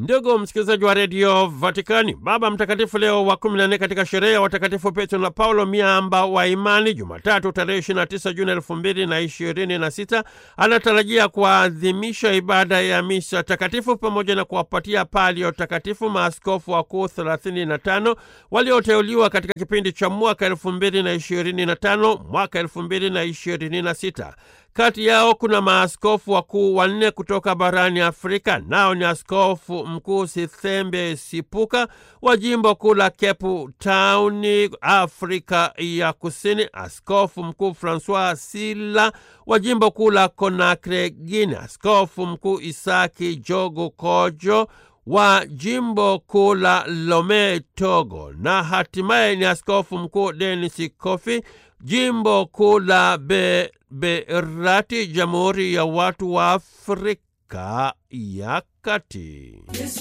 Ndugu msikilizaji wa redio Vatikani, Baba Mtakatifu Leo wa 14 katika sherehe ya watakatifu Petro na Paulo miamba wa imani, Jumatatu tarehe 29 Juni 2026 anatarajia kuadhimisha ibada ya misa takatifu pamoja na kuwapatia palio takatifu maaskofu wakuu 35 walioteuliwa katika kipindi cha mwaka 2025 mwaka 2026. Kati yao kuna maaskofu wakuu wanne kutoka barani Afrika, nao ni askofu mkuu Sithembe Sipuka wa jimbo kuu la Cape Town, Afrika ya Kusini, askofu mkuu Francois Sila wa jimbo kuu la Conakry, Guinea, askofu mkuu Isaki Jogo Kojo wa jimbo kuu la Lome, Togo, na hatimaye ni askofu mkuu Denis Kofi jimbo kuu la Beberati, Jamhuri ya Watu wa Afrika ya Kati.